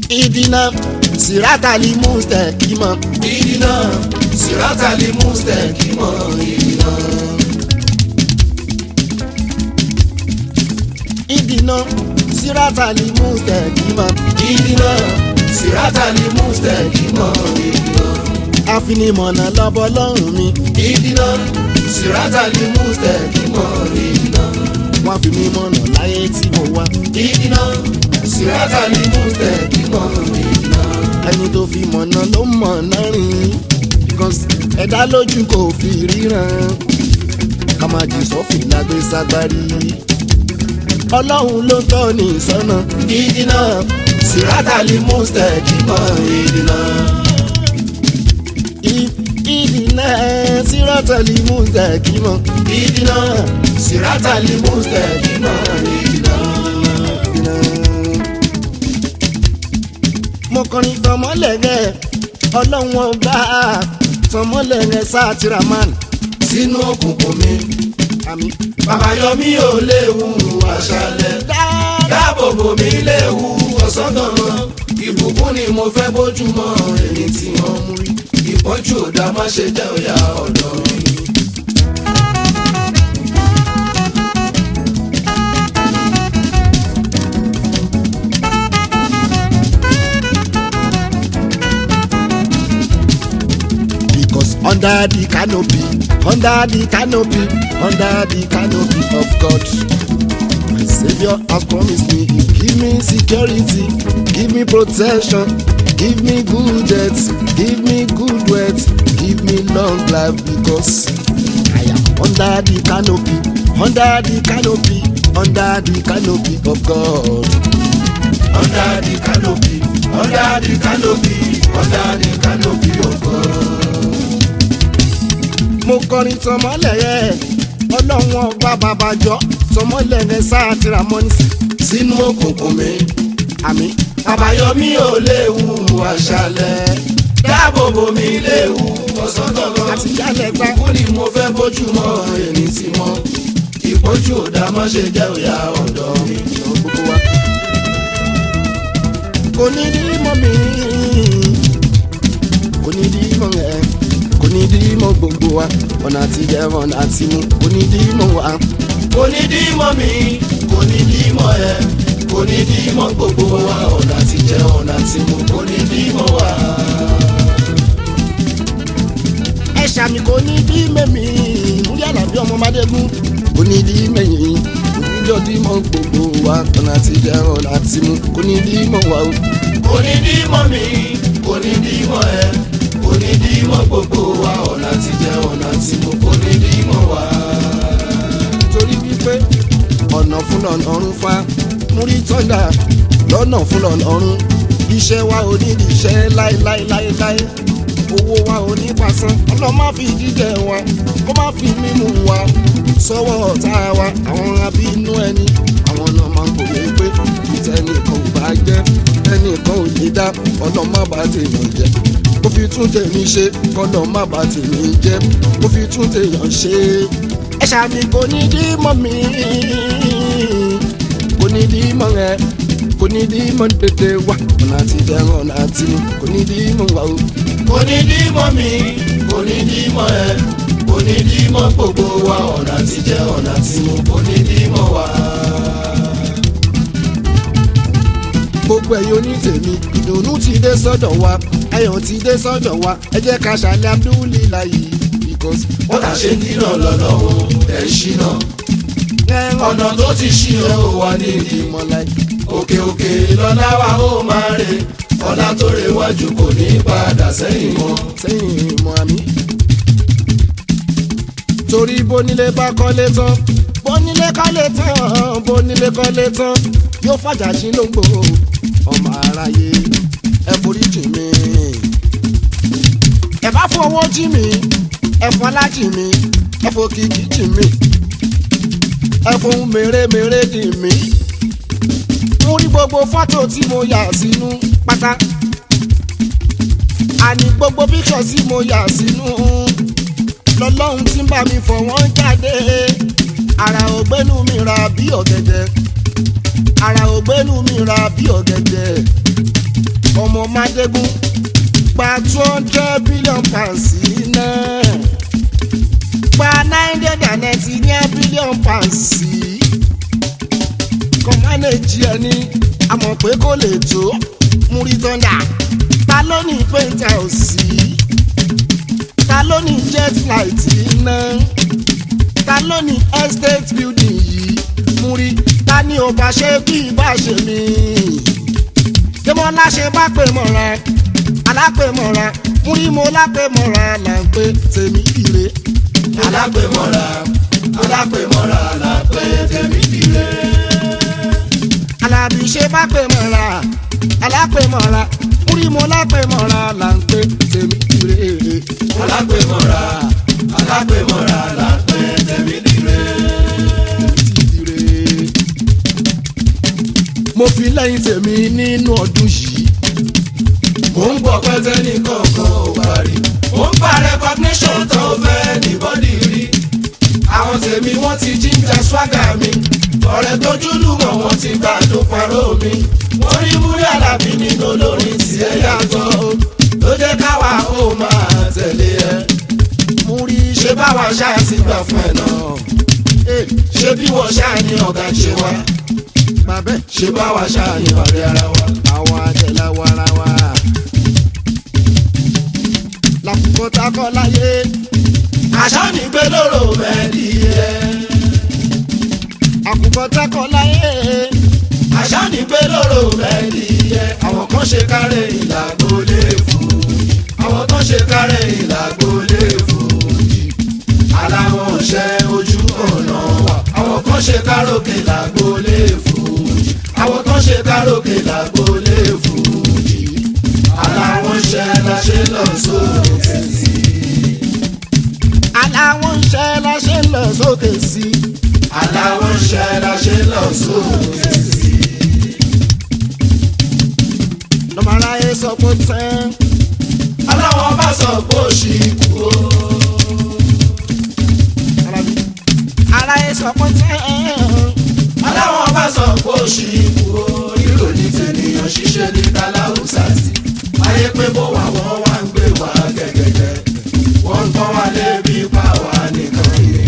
ìdínà sírátàlì mùsítẹ̀kìmọ̀ ìdínà sírátàlì mùsítẹ̀kìmọ̀ ìdínà. ìdínà sírátàlì mùsítẹ̀kìmọ̀ ìdínà sírátàlì mùsítẹ̀kìmọ̀ ìdínà. àfinimọ̀nà lọ́bọ̀ lọ́rùn mi ìdínà sírátàlì mùsítẹ̀kìmọ̀ ìdínà. wọ́n fi mí mọ̀nà láyé tí mo wá ìdínà sírátàlì mùsítẹ̀kìmọ̀ ìdínà. ẹni tó fi mọ̀nà ló mọ̀nà rìn because ẹ̀dá lójú kò fi ríran ká má jì sọ́fìn lágbé ságbárí ọlọ́run ló tọ́ ní ìsọ́nà ìdínà sírátàlì mùsítẹ̀kìmọ̀ ìdínà. ìdínà sírátàlì mùsítẹ̀kìmọ̀ ìdínà sírátàlì mùsítẹ̀kìmọ̀ ìdínà. ìdínà. mo kọrin tọmọlẹ́gẹ́ ọlọ́run ọba tọmọlẹ́gẹ́ sátìrámán sínú òkùnkùn mi àmì. bàbá yọ mí ò léwu àṣálẹ́ dáàbòbò mi léwu ọ̀sán gangan ìbùkún ni mo fẹ́ bójúmọ́ èmi tí wọ́n mú rí ìpọ́njú ò dá má ṣe jẹ́ òyà ọ̀dọ́ mi. Because under the canopy, under the canopy, under the canopy of God, my Savior has promised me, He give me security, give me protection, give me good health, give me good wealth, give me long life because I am under the canopy, under the canopy, under the canopy of God. under the canopy under the canopy under the canopy of God. mo kọrin tọmọlẹyẹ ọlọ́run ọba babajọ tọmọlẹyẹ sáà tìrà mọ́nísì sínú òkùnkùn mi àmì bàbá yọ mí ò léwu àṣálẹ́ dáàbòbò mi léwu ọ̀sán gangan àti jálẹ̀ gbá ìbùkún ni mo fẹ́ bójúmọ́ èmi tí wọ́n ìpọ́njú ò dá má ṣe jẹ́ òyà ọ̀dọ́ mi. ìran gbogbo wa. kò ní dí mọ́ mi kò ní dí mọ́ ẹ kò ní dí mọ́ gbogbo wa ọ̀nà àti jẹ ọ̀nà àti mu kò ní dí mọ́ wa. kò ní dí mọ́ mi kò ní dí mọ́ ẹ kò ní dí mọ́ gbogbo wa ọ̀nà àti jẹ ọ̀nà àti mu kò ní dí mọ́ wa. ẹ ṣàmì kò ní dí mẹ́mí múlí àlàbí ọmọ mádégún kò ní dí mẹ́yìn kò ní jọ dí mọ́ gbogbo wa ọ̀nà àti jẹ ọ̀nà àti mu kò ní dí mọ́ wa o. kò ní dí mọ́ mi kò ní dí mọ́ ẹ kò ní dí mọ́ gbogbo wa ọ̀nà àti jẹ ọ̀nà àti mu kò ní dí mọ́ wa. torí wípé ọ̀nà fún lọ́nà ọ̀run fa múrí tọ́jà lọ́nà fún lọ́nà ọ̀run iṣẹ́ wa ò ní iṣẹ́ láéláéláéláé owó wa ò ní pasán ọlọ́ má fi jíjẹ wa kó má fi mímú wa sọ́wọ́ ọ̀tá wa àwọn abínú ẹni àwọn náà máa ń kòwé pé ìtẹ́nìkan ò bá jẹ́ ẹnìkan ò lè dá ọlọ́ má bá tèèyàn jẹ́ kó fi tún tèmi ṣe kọ́lọ́ má bá tèmi jẹ́ kó fi tún tèèyàn ṣe ẹ ṣàmì kò ní dí mọ́ mi kò ní dí mọ́ ẹ kò ní dí mọ́ tètè wá ọ̀nà àti dẹ̀rùn ọ̀nà àti mu kò ní dí mọ́ wa o. kò ní dí mọ́ mi kò ní dí mọ́ ẹ kò ní dí mọ́ gbogbo wa ọ̀nà àti jẹ ọ̀nà àti mu kò ní dí mọ́ wa. gbogbo ẹ̀yin onítèmi ìdùnnú ti dé sọ́dọ̀ wa ayọ̀ ti dé sọ́dọ̀ wa ẹ jẹ́ ká ṣàlẹ̀ abdullilayi because. wọ́n kà ṣe dínà lọ́nà o ẹ̀ ń ṣínà ọ̀nà tó ti ṣí ẹ ò wá nídìí ìmọ̀lá òkè òkè lọ́lá wa ó máa rè ọ̀la tó rewájú kò ní padà sẹ́yìn mọ́. sẹ́yìn ìmọ̀ àmì. torí bónílé bá kọ́lé tán bónílé kọ́lé tán bónílé kọ́lé tán yóò fàjà sí lóńgbò ọmọ aráyé ẹ forí jì mí. ẹ bá fọwọ́ jì mí ẹ fọlá jì mí ẹ fòkìkí jì mí ẹ fohùn mèremère jì mí. mo rí gbogbo fọ́tò tí mo yà sínú pátá àní gbogbo píkṣọ̀ tí mo yà sínú lọ́lọ́run tí ń bá mi fọ̀ wọ́n jáde ara ògbénu mi ra bí ọ̀gẹ̀dẹ̀ ara ògbénu mi ra bí ọ̀gẹ̀dẹ̀ ọmọ Mádégún gba two hundred billion pounds sí náà gba nine hundred and ninety nine billion pounds sí kọ́ mánéjì ẹni a mọ̀ pé kò lè tó múrí tọ́ndà ta ló ní pẹ́ńtà ò sí ta ló ní jet flight iná ta ló ní estate building yìí múrí ta ni ò bá ṣe bí bá ṣe mí jẹ́mọ́lá ṣe bá pè mọ́ra alápèmọ́ra múrí mo lápèmọ́ra là ń pè tèmi ire alápèmọ́ra alápèmọ́ra làpè tèmi dire. alábí ṣe bá pèmọ́ra alápèmọ́ra múrí mo lápèmọ́ra là ń pè tèmi ire. alápèmọ́ra alápèmọ́ra làpè tèmi dire. mo fi lẹ́yìn tèmi nínú ọdún yìí mo ń gbọ́ pẹ́tẹ́ ní kọ̀ọ̀kan ò bá rí. mo ń pa recognition tó fẹ́ ní bọ́dì rí. àwọn tèmi wọ́n ti jíjà swagger mi. ọ̀rẹ́ tójú lùmọ̀ wọ́n ti gbàdún parọ́ mi. wọ́n rí múrí àlàbí nínú olórin tí ẹ yàtọ̀. ló jẹ́ káwa ó máa tẹ̀lé ẹ. mú rí ṣé báwa ṣáà ti gbà fún ẹ náà. ṣé bí wọ́n ṣáà ní ọ̀gá ṣe wá. bàbẹ́ ṣé báwa ṣáà ní ọ̀rẹ́ ara wa. àwọn àjẹlá wara wa. làkùkọ takọ láyé àṣà ní gbé lóró mẹ́ẹ̀dì ẹ̀. àkùkọ takọ láyé àṣà ní gbé lóró mẹ́ẹ̀dì ẹ̀. àwọn kan ṣe kárẹ̀ ìlàgbó lè fún àwọn kan ṣe kárẹ̀ ìlàgbó lè fún aláwọ̀ ṣẹ́ ojú ọ̀nà wa àwọn kan ṣe káròkè làgbó lè fún àwọn kan ṣe káròkè làgbó lè fún aláwọ̀ ṣẹ́ la ṣe lọ sókè sí aláwọn ń ṣe la ṣe ń lọ sókè sí i. aláwọ̀ ṣẹ́ la ṣe lọ sókè sí. lọ́mọ aráyé sọ pé tán aláwọ̀ bá sọ pé ó ṣì kú o. arábí. aráyé sọ pé tán aláwọ̀ bá sọ pé ó ṣì kú o. ìròyìn tènìyàn ṣiṣẹ́ ní kàláùsà sí. ayé pé bó wà wọ́n wá ń gbé wá gẹ́gẹ́gẹ́. wọ́n ń pọ́n wá lébi pa wá nìkan yìí.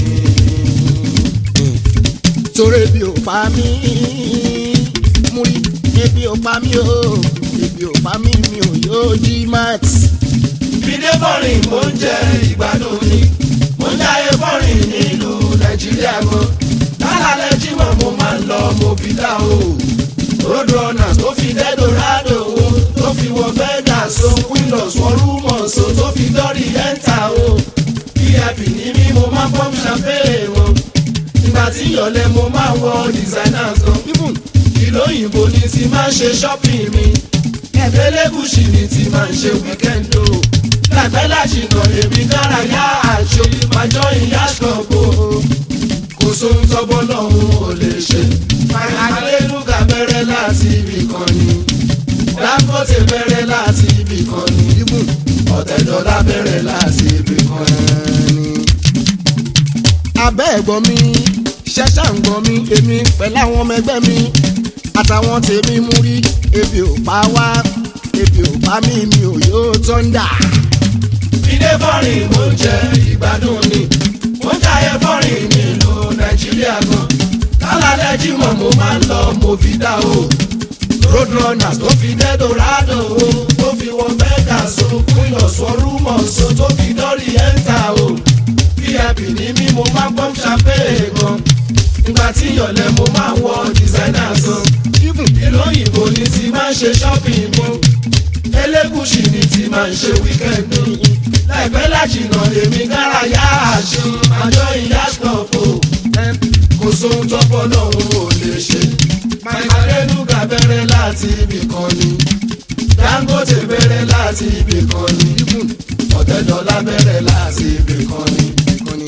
torí ebi ò pa mí mú rí ebi ò pa mí o ebi ò pa mí mi ò yóò jí mat. Fìdé fọ́rin mo ń jẹ ìgbádùn ni. Mo ń jáyé fọ́rin nílùú Nàìjíríà gan. Lálàlẹ́ jímọ̀ mo máa ń lọ mo fi dá o. Roadrunners tó fi dé Dorado o. Tó fi wọ Vegas o. Windows wọ Rumors o. Tó fi dọ́rí ẹ́ńtà o. VIP ní mí mo máa ń pọ́n champagne wọn. Ìgbà tí ìyọ̀lẹ̀ mo máa ń wọ designers gan. even Ìlú òyìnbó ni ti máa ń ṣe shopping mi. Ẹ̀fẹ́lẹ́gùsì ni ti máa ń ṣe weekend o. Láìpẹ́ láṣìnà èmi dára yá àjò ìmájọ́ ìyá ṣọ̀gbọ́. Kò sóhun tọ́gbọ́ lọ́hùn ò lè ṣe. Àgbélúgà bẹ̀rẹ̀ láti ibì kan ni. Dangote bẹ̀rẹ̀ láti ibì kan ni. even Ọ̀tẹ̀dọ́lá bẹ̀rẹ̀ láti ibì kan ni. abẹ́ ẹ̀gbọ́n mi ṣẹ́ṣà ń gbọ́n mi èmi pẹ̀lú àwọn ọmọ ẹgbẹ́ mi àtàwọn tèmi mú rí ebi ò pa wá ebi ò pa mí mi ò yóò tọ́ndà. Fìdé fọ́rin mo ń jẹ ìgbádùn ni. Mo ń jayé fọ́rin nílùú Nàìjíríà gan. Lálàlẹ́ jímọ̀ mo máa ń lọ mo fi dá o. Roadrunners tó fi dé Dorado o. Tó fi wọ Vegas o. Queenos wọ Rumors o. Tó fi dọ́rí ẹ́ńtà o. VIP ní mí mo máa ń pọ́n champagne gan. Ìgbà tí ìyọ̀lẹ̀ mo máa ń wọ designers gan. even Ìlú òyìnbó ni ti máa ń ṣe shopping mo. Elégùṣì ni ti máa ń ṣe weekend o. Láìpẹ́ lájìnà èmi gára yá àṣẹ. Àjọ ìyá ṣọ̀pọ̀ em, kò sóhun tọ́pọ̀ lọ́hùn ò lè ṣe. Adénúgà bẹ̀rẹ̀ láti ibì kan ni. Dangote bẹ̀rẹ̀ láti ibì kan ni. even Ọ̀tẹ̀dọ́lá bẹ̀rẹ̀ láti ibì kan ni. ìkànnì.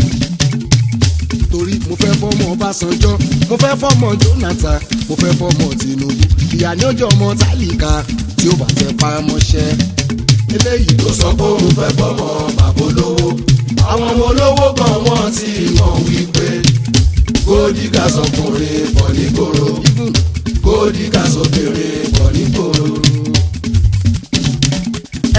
torí mo fẹ́ fọ́mọ Ọbásanjọ́ mo fẹ́ fọ́mọ Jonathan mo fẹ́ fọ́mọ Tinubu ìyá ni ó jẹ́ ọmọ tálíkà tí ó bá fẹ́ pa á mọ́ṣẹ́. eléyìí tó sọ pé òun fẹ́ fọmọ bàbá olówó. àwọn ọmọ olówó gan wọ́n ti mọ̀ wípé gódìgà sọkùnrin pọ̀ nígboro even gódìgà sóbìnrin pọ̀ nígboro.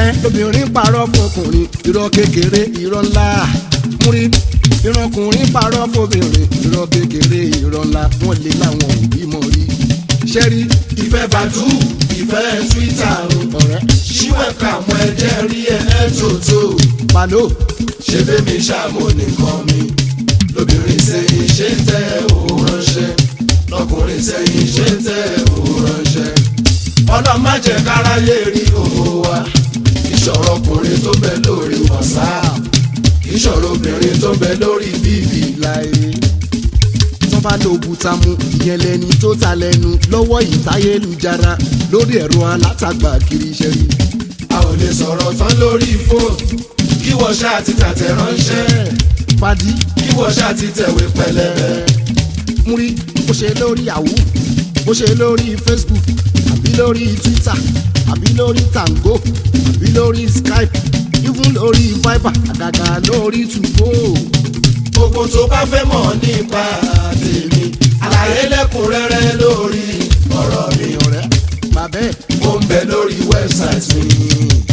ẹ lóbìnrin parọ́ fọkùnrin irọ́ kékeré irọ́ ńlá múrí ìrọ̀kùnrin parọ́ fọbìnrin irọ́ kékeré irọ́ ńlá wọ́n lé láwọn òbí mọ̀ rí ṣẹ́rí ìfẹ́ bàtú ìfẹ́ twitter o ọ̀rẹ́ ṣíwẹ̀ka mọ ẹ̀jẹ̀ rí ẹ̀ ẹ́ tòótó palo ṣé bẹ́mi ṣàmò nìkan mi lóbìnrin sẹ́yìn ṣe ń tẹ òun ránṣẹ́ lọkùnrin sẹ́yìn ṣe ń tẹ òun ránṣẹ́ ọlọ́run má jẹ́ káráyé rí òwò wa ìṣòro ọkùnrin tó bẹ lórí whatsapp ìṣòro obìnrin tó bẹ lórí bíbí láyé tó bá lo òkúta mu ìyẹn lẹni tó ta lẹ́nu lọ́wọ́ ìtayélujára lórí ẹ̀rọ alátagbà kiri ṣẹ́rí a ò lè sọ̀rọ̀ tán lórí fóònù kí wọ́n ṣáà ti tàtẹ̀ ránṣẹ́ padì kí wọ́n ṣáà ti tẹ̀wé pẹlẹbẹ. múrí bó ṣe lórí yahoo bó ṣe lórí facebook àbí lórí twitter àbí lórí tango àbí lórí skype even lórí viber àgàgà lórí tugo gbogbo tó bá fẹ́ mọ̀ nípa tèmi àlàyé lẹ́kùnrẹ́rẹ́ lórí ọ̀rọ̀ mi ọ̀rẹ́ bàbẹ́ ó ń bẹ lórí wẹ́bsáìtì mi.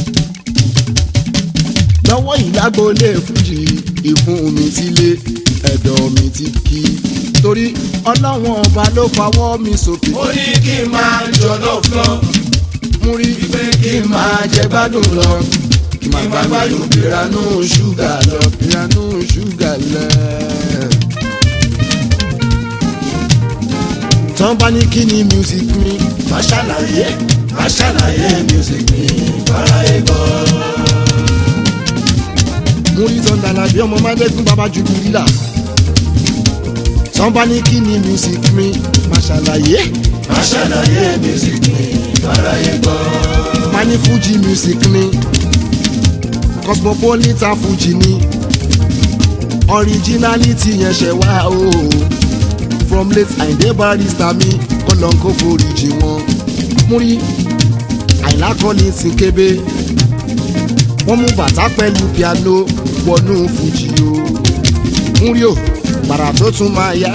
lọ́wọ́ ìlágbólé fújì ìfún mi ti lé ẹ̀dọ̀ mi ti kí torí ọlọ́wọ́n ọba ló fawọ́ mi sókè ó ní kí n máa jọlọ flọ múrí wípé kí n máa jẹ gbádùn lọ kí n máa gbádùn ìranú ṣúgà lọ. ìyanu ṣúgà lẹ̀. tán bá ní kí ni music mi má ṣàlàyé má ṣàlàyé music mi fáráyé gbọ́. múrí tán dàlà bí ọmọ mádẹ́gùn bàbá jùlọ lílà. tán bá ní kí ni music mi má ṣàlàyé má ṣàlàyé music mi fáráyé gbọ́. má ní fuji music mi cosmopolitan fuji ni originality yẹn ṣe wá o from late Àyìndé Barrister mi kọlọ́n kó foríjì wọn múrí àyìnlá kọ́ni ti kébé wọ́n mú bàtà pẹ̀lú piano wọnú fuji o múrí o bàrà tó tún máa yá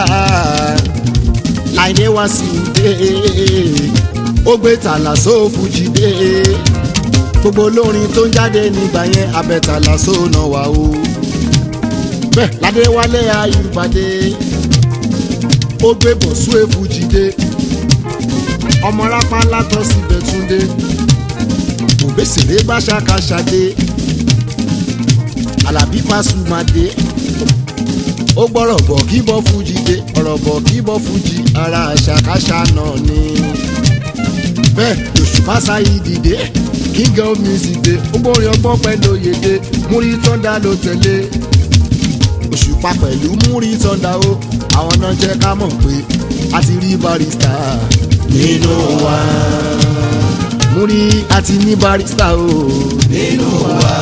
Àyìndé wá sí dé ó gbé tàlà só fuji dé gbogbo olórin tó ń jáde nígbà yẹn abẹ́tàlà só náà wà o bẹ́ẹ̀ ládéwálé ayùbádé ó gbé bọ̀sú èfújì dé ọmọ rápá látọ̀ síbẹ̀ túndé òbésèré bá ṣàkàṣàdé alábí pàṣùmàdé ó gbọ́rọ̀ bọ̀ kí bọ́ fújì dé ọ̀rọ̀ bọ̀ kí bọ́ fújì ara àṣàkáṣà náà ni bẹ́ẹ̀ lòṣùpá sáyé dìde king of music dé ó gbórin ọgbọ́n pẹ̀lú òyèdè múrí tọ́ndà ló tẹ̀lé òṣùpá pẹ̀lú múrí tọ́ndà ó àwọn náà jẹ́ ká mọ̀ pé a ti rí barista nínú wa múrí a ti ní barista o nínú wa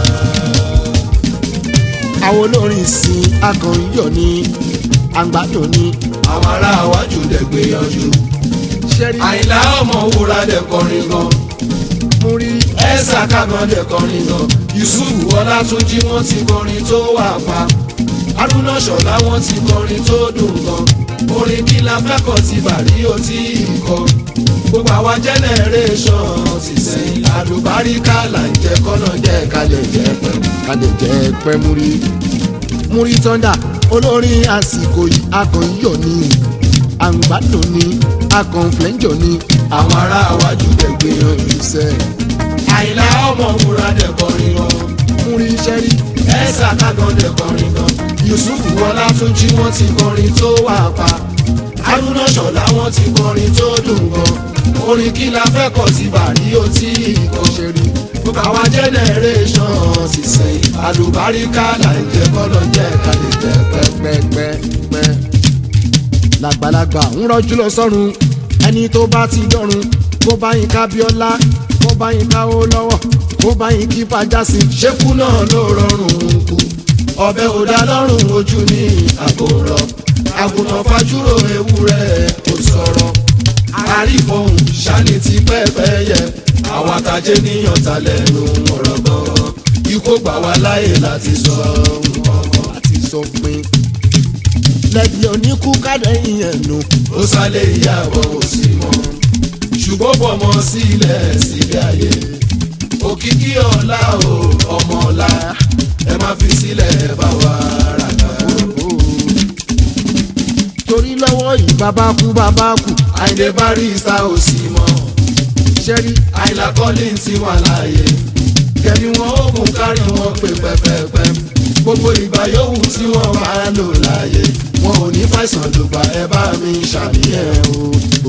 àwọn olórin sin akọ̀yọ̀ ní àgbàdo ní àwọn ará iwájú dẹ̀ gbìyànjú ṣẹ́rí àyìnlá ọmọ wúrà dẹ̀ kọrin gan múrí ẹ̀sà kágan dẹ̀ kọrin gan yusuf ọlátúnjí wọ́n ti kọrin tó wà pa haruna ṣọlá wọ́n ti kọrin tó dùn gan orin kí la fẹ́ kọ́ ti bàrí ó tí ì kọ gbogbo àwa generation ti sẹ́yìn àlùbáríkà là ń jẹ́ kọ́nà jẹ́ kalẹ̀ jẹ́ pẹ́. kàdé jẹ́ pẹ́ múrí múrí tọ́ndà olórin àsìkò yìí akọ̀yọ̀ ní àgbàdo ní akọ̀nflẹ́njọ̀ ní àwọn ará iwájú dẹ̀ gbìyànjú ìṣẹ́ àyìnlá ọmọ wúrà dẹ̀ kọrin gan múrí ṣẹ́rí ẹ̀sà kágan dẹ̀ kọrin gan yusuf ọlátúnjí wọ́n ti kọrin tó wà pa haruna ṣọlá wọ́n ti kọrin tó dùn gan orin kí la fẹ́ kọ́ ti bàrí ó tí ì kọ́ ṣẹ́rí gbogbo àwa generation sì sẹ́yìn àlùbáríkà là ń jẹ́ kọ́nà jẹ́ kalẹ̀ jẹ́ pẹ́. pẹ́pẹ́pẹ́ làgbàlagbà ń rọ́jú lọ sọ́run ẹni tó bá ti dọ́run kó bá yín ká bíọ́lá kó bá yín ká ó lọ́wọ́ kó bá yín kí fàjásí ṣékú náà ló rọrùn kù ọbẹ̀ ò dá lọ́rùn ojú ní àgòrọ̀ àgùntàn fajúrò ewúrẹ́ kò sọ̀rọ̀ àrífọ̀hún ṣáni ti pẹ́ẹ́pẹ́ yẹ àwọn àtàjẹ́ níyàn ta lẹ́nu ọ̀rọ̀ gan-an ikú gbà wá láyè láti sọ nǹkan kan. àti sọ pé lẹ́bi oníkú kádẹ́yìn ẹ̀nu ó sálé ìyàwó kò sí mọ́ ṣùgbọ́n fọmọ sílẹ̀ sílẹ̀ ayé ó òkìkí ọ̀la o ọmọ ọ̀la ẹ má fi sílẹ̀ bá wa ràgà. torí lọ́wọ́ yìí bàbá kú bàbá kú àìdè barista ò sí mọ́ ṣẹ́rí àìlà collins ti wà láàyè kẹ́mi wọn ó kún kárí wọn pé pẹ́pẹ́pẹ́ gbogbo ìgbà yòówù tí wọ́n bá lò láàyè wọn ò ní fàìsàn lùgbà ẹ bá mi ṣàníyàn o.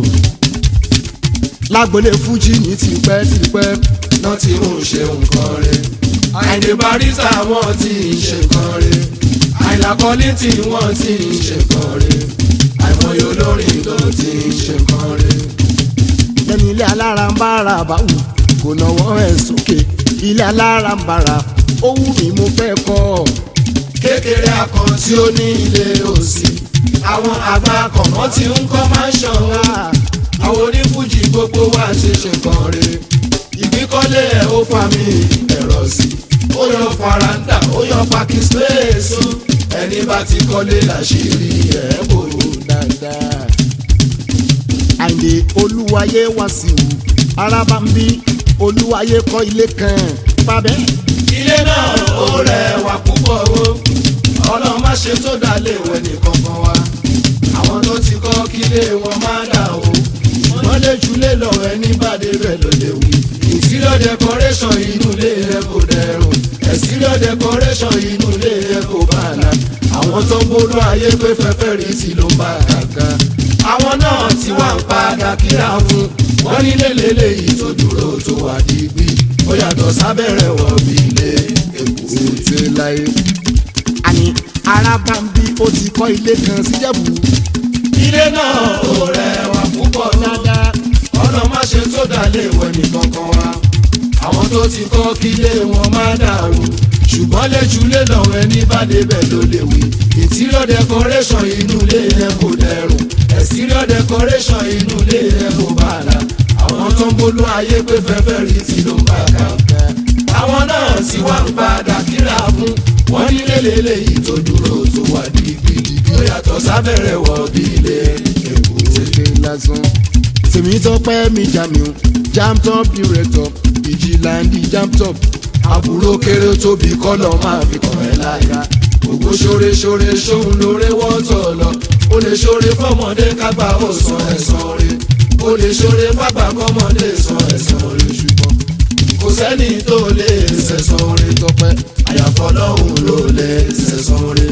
lágbolé fújì ní tipẹ́ tipẹ́ náà ti ń ṣe nǹkan rẹ̀ àìdè barista wọn ti ń ṣe nǹkan rẹ̀ àìlà collins tí wọ́n ti ń ṣe nǹkan rẹ̀ àìmọye olórin tó ti ń ṣe nǹkan rẹ̀. lẹ́nu ilé alára ń bára báwù kò náwó ẹ̀ sókè ilé alára ń bára ó wù mí mo fẹ́ kọ́ ọ. kékeré akàn tí ó ní ilé òsì àwọn àgbà kọ̀mọ́ tí ń kọ́ máa ń ṣàn wá àwọn onífújì gbogbo wa ti ṣe nǹkan re ìgbíkọ́lé ẹ̀ ó fa mi ẹ̀rọ sí ó yọ faranda ó yọ pakistan ẹni bá ti kọ́lé làṣírí ẹ̀ bò ó. dáadáa. àyè olúwayé wá sí wù araba ń bí olúwayé kọ́ ilé kan pàbẹ́. ilé náà ó rẹwà púpọ̀ o ọlọ́run má ṣe tó dá léwẹ̀ nìkan kan wa àwọn tó ti kọ́ kílé wọn má dà o wọ́n lè jùlé lọ ẹni bá débẹ̀ ló lè wí. interior decoration inú ilé rẹ kò dẹrùn exterior decoration inú ilé rẹ kò bá la àwọn tó ń bolú ayé pé fẹ́fẹ́ rí sí ló ń bá kàkà àwọn náà ti wá ń padà kíra fún wọn nílé lélẹ́yìí tó dúró tó wà dìgbì ó yàtọ̀ sábẹ́rẹ̀ wọ̀ bí ilé èkó. tètè láyé. àní araba ń bí ó ti kọ́ ilé kan síjẹ̀bù. ilé náà ò rẹwà púpọ̀ dáadáa ọ̀nà má ṣe tó dà léèwẹ̀ nìkan kan wá àwọn tó ti kọ́ kílé wọn má dàrú ṣùgbọ́n lẹ́júlé lọ́wọ́ ẹni bá débẹ̀ ló lè wí interior decoration inú ilé yẹn kò dẹrùn exterior decoration inú ilé yẹn kò bá la àwọn tó ń bolú ayé pé fẹ́fẹ́ rí ti ló ń bá ká àwọn náà ti wá ń padà kíra fún wọn nílé lélẹ́yìí tó dúró tó wà dìgbìdì ó yàtọ̀ sábẹ́rẹ̀ wọ̀ bí ilé èkó. tètè lásán. tèmi tọpẹ́ mi jamiu jam top director ìjìláńdì jam top. àbúrò kéré tóbi kọ́lọ̀ máa fi kàn ẹ́ láyà gbogbo ṣoore ṣoore ṣóun lóore wọ́tọ̀ lọ ó lè ṣoore fọmọdé kágbá ó san ẹ̀san rẹ̀ ó lè ṣoore fàgbà kọ́mọdé san ẹ̀san rẹ̀ ṣùgbọ́n kò sẹ́ni tó lè ṣẹ̀san rẹ̀ tọpẹ́ àyàfọ́ lọ́hùn ló lè ṣẹ̀san rẹ̀.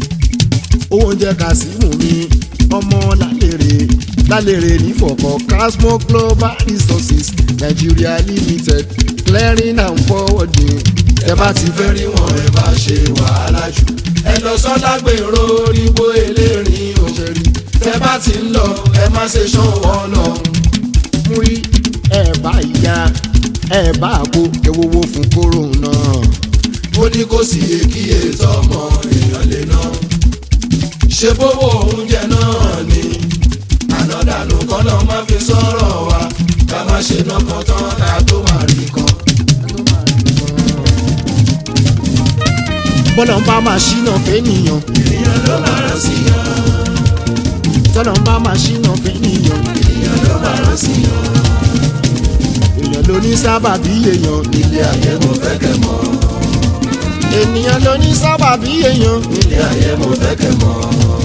owó oúnjẹ kàsímù mi ọmọ lálẹ́rẹ̀ lálẹ́rẹ̀ nífọ̀kọ̀ casmo global resources nigeria limited clearing and forwarding. ẹ bá ti fẹ́ rí wọn ẹ bá ṣe wàhálà jù ẹ lọ sọ́dá gbèrò orígbó elérin òṣèré tẹ bá ti ń lọ ẹ má ṣe ṣọwọ́ lọ. mú rí ẹ bá ìyá ẹ bá àgbo ewúwo fún kóró náà. ó ní kò sí èkìyè tọmọ èèyàn lè ná ṣe bówó oúnjẹ náà ni ànádànù kọ́lọ́ má fi sọ̀rọ̀ wa ká má ṣe nọkàn tán ká tó má rí kan. bọ́lá ń bá máa ṣínà fẹ́nìyàn èèyàn ló máa rán sí yan tọ́lá ń bá máa ṣínà fẹ́nìyàn èèyàn ló máa rán sí yan èèyàn ló ní sábàbí èèyàn ilé ayé mo fẹ́ kẹ́ mọ̀ ènìyàn ló ní sábàbí èèyàn ilé ayé mo fẹ́ kẹ́ mọ̀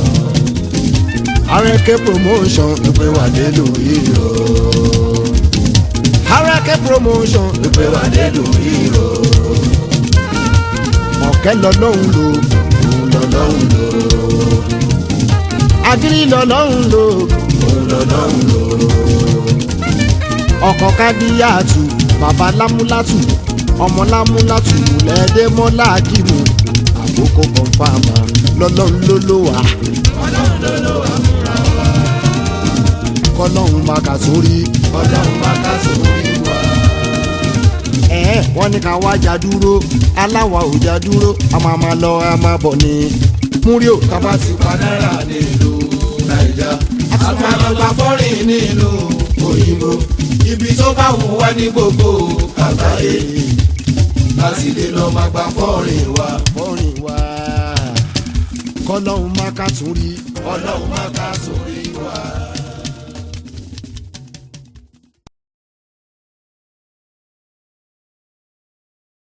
arẹ́kẹ́ promotion pé wà dé lórí o arẹ́kẹ́ promotion pé wà dé lórí o ọ̀kẹ́ lọ́lọ́hún lò òun lọ́lọ́run lò agírí lọ́lọ́hún lò òun lọ́lọ́run lò ọkọ̀ kádíyàtù bàbá lámúlátù ọmọ lámúlátù lẹ́ẹ̀dẹ́mọ́lá kìmù àkókò kọ̀ǹfàmà lọ́lọ́hún ló lò wá ọlọ́run ló lò wá fúnra wa kọ́lọ́hún máa kà sórí ọlọ́run má ká sórí wa ẹ̀ẹ́ wọ́n ní ká wá jà dúró aláwa ò jà dúró a máa máa lọ a máa bọ̀ ní múríò tábà ti pa náírà nílùú nàìjà àtúmọ̀lọ́gbà fọ́rìn nílùú òyìnbó ibi tó bá wù wá ní gbogbo àgbáyé láti lè lọ́ọ́ máa gba fọ́rìn wa fọ́rin wá kọ́lọ́hún máa kà tún rí ọlọ́run má ká sórí wa.